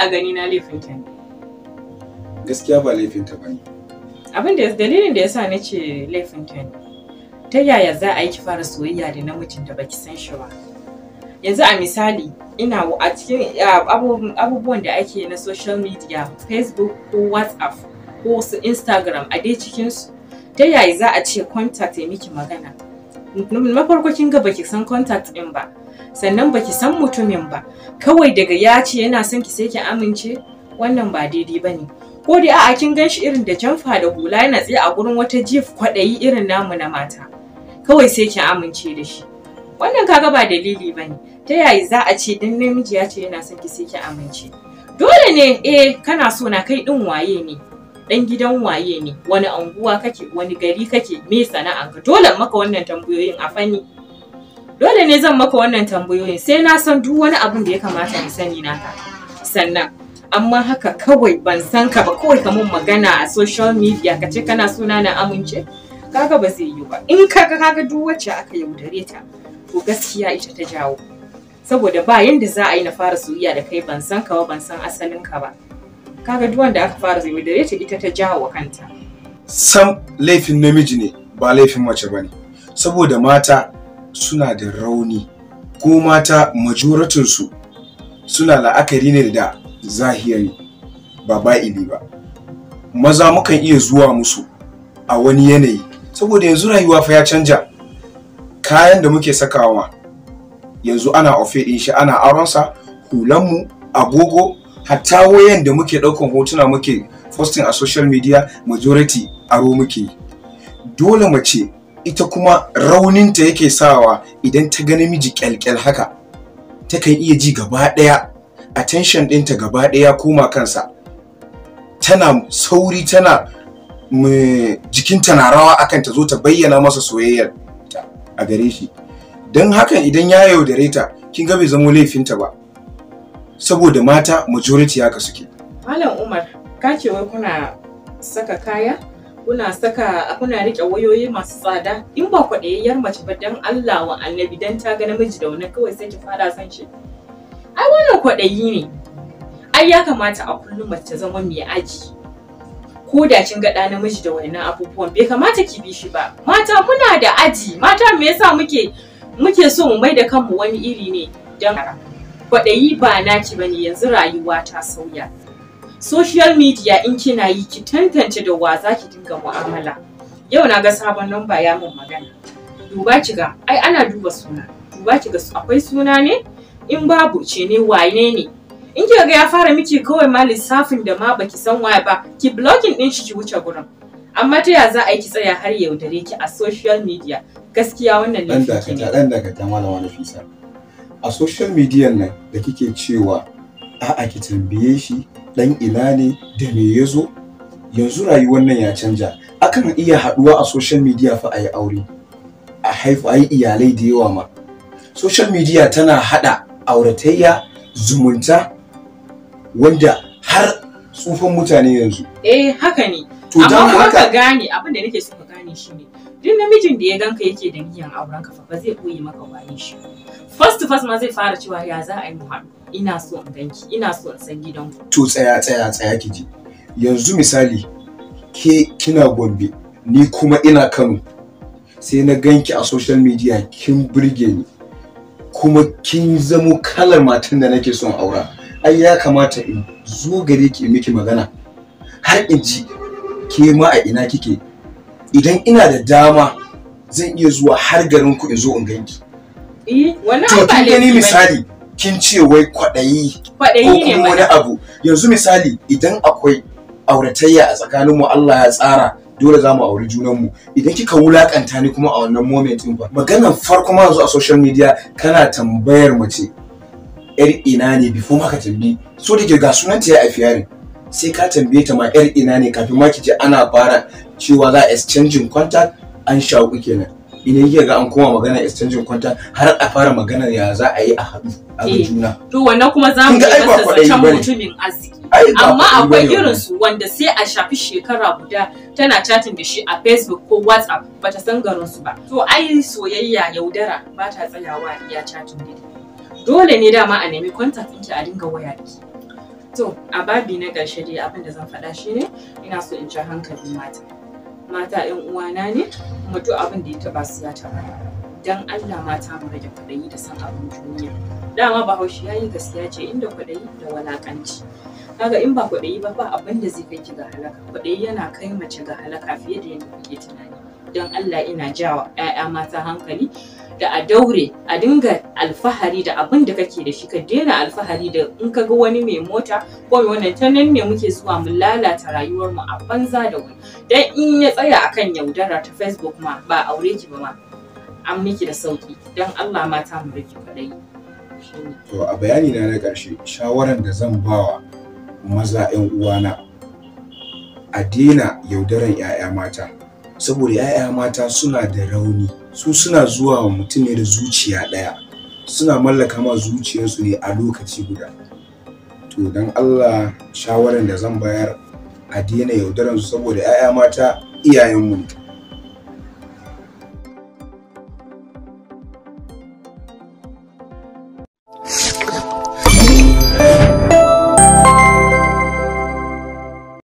a gani na laifin ta ne gaskiya ba laifinta ba ne abin da dalilin da yasa na ce laifin ta ne ta yaya za a yi ki fara soyayya da namijin da baki san shi ba yanzu a misali ina a cikin abubuwan da ake na social media facebook ko whatsapp ko su instagram a dai cikinsu ta yaya za a ce contact ya miki magana na farko kin ga baki san contact din ba sannan baki san mutumin ba kawai daga ya ce yana son ki sai ki amince wannan ba daidai ba ne ko dai a'a kin gan shi irin da jamfa da hula yana tsaye a gurin wata jif kwaɗayi irin namu na mata kawai sai ki amince da shi wannan kaga ba dalili ba ne ta yaya za a ce dan namiji ya ce yana son ki sai ki amince dole ne eh kana so na kai din waye ne dan gidan waye ne wani anguwa kake wani gari kake me sana'anka dole maka wannan tambayoyin a fanni dole ne zan maka wannan tambayoyin sai na san duk wani abin da ya kamata in sani naka sannan amma haka kawai ban san ka ba kawai ka mun magana a social media ka ce kana suna na amince kaga ba zai yi ba in kaga kaga duk wacce aka yaudare ta to gaskiya ita ta jawo saboda ba yanda za a yi na fara soyayya da kai ban san ka ba ban san asalin ka ba kaga duk wanda aka fara yaudare ta ita ta jawo kanta sam laifin namiji ne ba laifin mace ba ne saboda mata suna da rauni ko mata majoratinsu suna la'akari ne da zahiri ba ba'ili ba maza mukan iya zuwa musu a wani yanayi saboda yanzu rayuwa fa ya canja kayan da muke sakawa yanzu ana ofe din shi ana aronsa hulanmu agogo hatta wayan da muke ɗaukan hotuna muke posting a social media majority aro muke dole mace ita kuma rauninta yake sawa idan ta ga namiji kyalkyal haka takan iya ji gaba ɗaya attention ɗinta gaba ɗaya koma kansa tana sauri tana jikinta na rawa akan ta zo ta bayyana masa soyayyar ta a gare shi don hakan idan ya yaudare ta kin ga bai zamo laifinta ba saboda mata majority haka suke malam umar ka ce wai kuna saka kaya kuna saka kuna rike wayoyi masu tsada in ba kwaɗayayyar mace ba dan Allah wa annabi dan ta ga namiji da wani kawai sai ki fara san shi ai wannan kwaɗayi ne ai ya kamata a kullum mace ta zama mai aji ko da kin ga ɗa namiji da wannan abubuwan bai kamata ki bi shi ba mata muna da aji mata me yasa muke muke so mu mai da kanmu wani iri ne dan kwaɗayi ba naki bane yanzu rayuwa ta sauya social media in kina yi ki tantance da wa za ki dinga mu'amala yau na ga sabon namba ya mun magana duba ki ga ai ana duba suna duba ki ga akwai suna ne in babu ce ne waye ne in kika ga ya fara miki kawai ma lissafin da ma baki san waye ba ki blocking din shi ki wuce gurin amma ta ya za a yi ki tsaya har yaudare ki a social media gaskiya wannan dan laifin ki dakata ne dan dakata malama Nafisa a social media nan da kike cewa a'a ki tambaye shi dan ina ne da me ya zo yanzu rayuwar nan ya canja akan iya haduwa a social media fa a yi aure a haifu a yi iyalai da yawa ma social media tana hada auratayya zumunta wanda har tsufan mutane yanzu eh haka ne to don amma kuma ka haka gane abin da nake so ka gane shi ne duk namijin da ya ganka yake da niyyar auren ka fa ba zai koyi maka waye shi first to first ma zai fara cewa ya za a yi mu haɗu ina so in ganki ina so in san gidanku to tsaya tsaya tsaya ki ji yanzu misali ke kina gombe ni kuma ina kano sai na ganki a social media kin burge ni kuma kin zamo kalar matan da nake son aura ai ya kamata in zo gare ki in miki magana har in ci ke ma a ina kike idan ina da dama zan iya zuwa har garin ku in zo in ganki eh wannan to ai ba kin gani laifi bane. misali kin ce wai kwaɗayi ko kwaɗayi ne kuma wani mana abu yanzu misali idan akwai auratayya a tsakaninmu Allah ya tsara dole za mu auri junanmu idan kika wulakanta ni kuma a wannan moment din ba maganar farko ma yanzu a social media kana tambayar mace yar ina ne before ma ka tambayi so da ke ga sunanta ya haifi yarin sai ka tambaye ta ma yar ina ne kafin ma ki je ana fara cewa za a exchanging contact an shaku kenan idan kika ga an koma magana exchanging contact har a fara magana ya za a yi a haɗu a ga Eh. juna to wannan kuma za mu Kin ga ai yi ba masa kwaɗayi zancen bane. mutumin arziki Ai, ba amma kwaɗayi akwai bane wannan. irin su wanda sai a shafi shekara guda tana chatting da shi a facebook ko whatsapp bata san garin su ba to ai soyayya yaudara ba ta tsayawa a iya chatting da dole ne dama a nemi contact ɗinki a dinga waya da ki To, a babi na ƙarshe dai abin da zan faɗa shi ne, ina so in ci hankalin mata. Mata ‘yan uwana ne, kuma duk abin da ya taɓa su ya taɓa. Don Allah mata mu rage kwaɗayi da san abin duniya. Dama Bahaushe ya yi gaskiya ce inda kwaɗayi da walaƙanci. Kaga in ba kwaɗayi ba ba abin da zai kai ki ga halaka. Kwaɗayi yana kai mace ga halaka fiye da yadda kuke tunani. Don Allah ina jawa ‘ya'ya mata hankali da a daure a dinga alfahari da abin da kake da shi ka daina alfahari da in ka ga wani mai mota ko mai wannan ta nan ne muke zuwa mu lalata rayuwar mu a banza da wani dan in ya tsaya akan yaudara ta facebook ma ba aure ki ba ma an miki da sauki dan Allah mata mu rike kadai to a bayani na na ƙarshe shawaran da zan bawa maza 'yan uwana a daina yaudaran 'ya'ya mata saboda 'ya'ya mata suna da rauni su suna zuwa wa mutum ne da zuciya ɗaya suna mallaka ma zuciyarsu ne a lokaci guda to don allah shawaran da zan bayar a daina yaudaran su saboda 'ya'ya mata iyayenmu ne